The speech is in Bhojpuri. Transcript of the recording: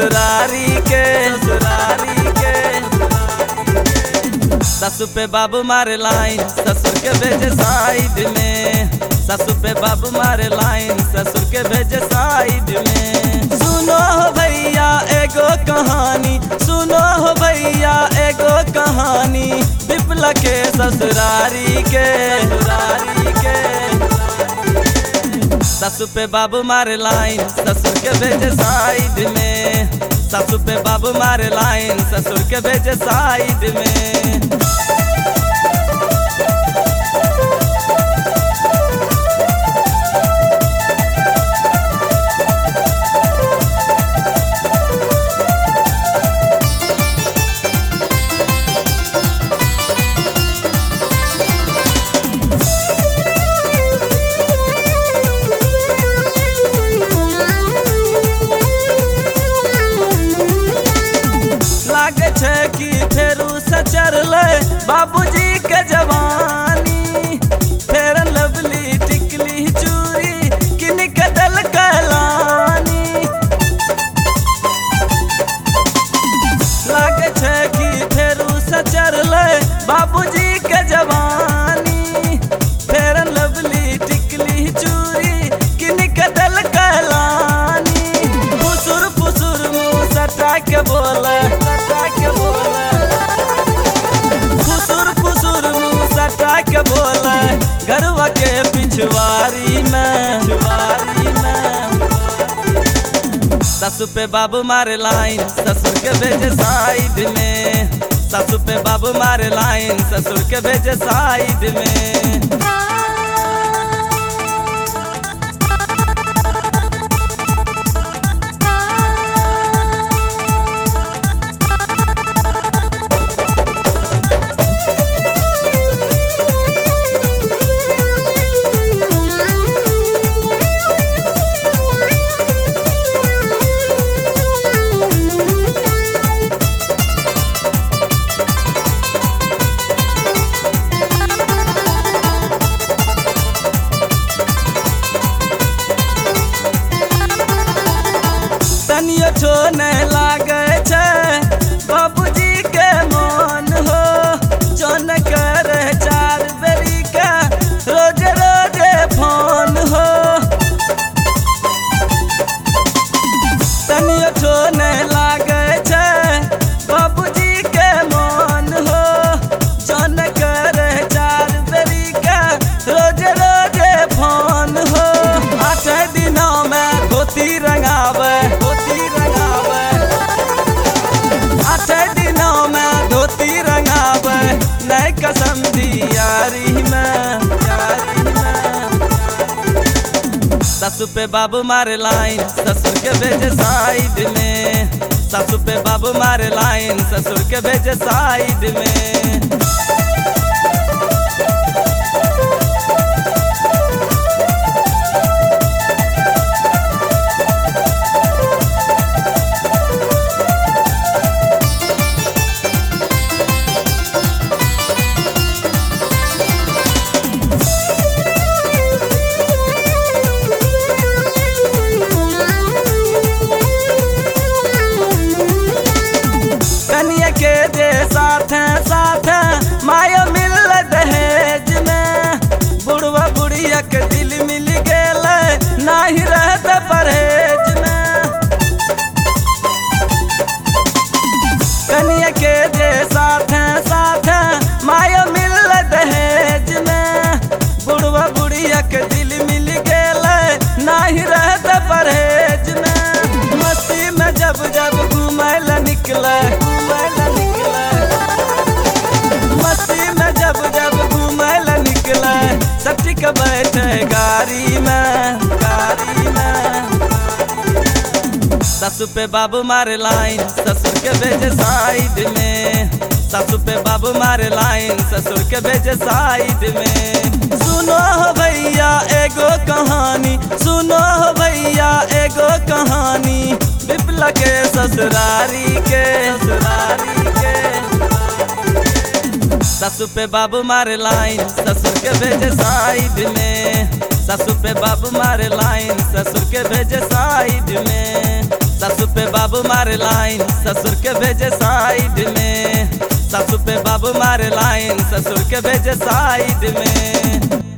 ससुरारी के ससुरारी के ससु पे बाबू मारे लाइन ससुर के भेजे साइड में ससु पे बाबू मारे लाइन ससुर के भेजे साइड में सुनो हो भैया एगो कहानी सुनो हो भैया एगो कहानी विपला के ससुरारी के ससुरारी के ससु पे बाबू मारे लाइन ससुर के भेजे साइड में ससु पे बाबू मारे लाइन ससुर के भेजे साइड में लागे छै कि फेरू से चढ़ले बाबूजी के जवानी फेर लवली टिकली चूरी किन के दल कहलानी लागे छै कि फेरू से चढ़ले बाबूजी के जवानी फेर लवली टिकली चूरी किन के दल कहलानी फुसुर फुसुर मुंह सटा के बोले सटा के बोले फुसुर फुसुर मुंह सटा के बोले घरवा के पिछवारी में पिछवारी में ससु पे बाबू मारे लाइन ससुर के भेजे साइड में ससु पे बाबू मारे लाइन ससुर के भेजे साइड में तनियो छोने लागे छै बाबूजी के मन हो जौन करे चार बेरी के रोज रोज फोन हो तनियो छोने लागे छै बाबूजी के मन हो जौन करे चार बेरी के रोज रोज फोन हो आठ दिनों में धोती रंगावे धोती रंगावे आठ दिनों में धोती रंगावे नई कसम दी यारी में यारी में ससु पे बाबू मारे लाइन ससुर के भेजे साइड में ससु पे बाबू मारे लाइन ससुर के भेजे साइड में कनिया के जे साथ साथ माया मिल दहेज में बुढ़वा बुढ़िया के दिल मिल गेल नाही रहत परहेज में कनिया के जे साथ साथ माया मिल दहेज में बुढ़वा बुढ़िया के दिल मिल गेल नाही रहत परहेज में मस्ती में जब जब घूमय ला निकले घूमय ला निकले मस्ती में जब जब घूमय ला निकले सब ठीक बैठे गाड़ी में गाड़ी में ससु पे बाबू मारे लाइन ससुर के भेजे साइड में ससु पे बाबू मारे लाइन ससुर के भेजे साइड में सुनो हो भैया एगो कहानी सुनो हो भैया एगो कहानी विपला के ससुरारी के ससुरारी के ससु पे बाबू मारे लाइन ससुर के भेजे साइड में ससु पे बाबू मारे लाइन ससुर के भेजे साइड में ससु पे बाबू बाबू मारे लाइन ससुर के भेजे साइड में सासू पे बाबू मारे लाइन ससुर के भेजे साइड में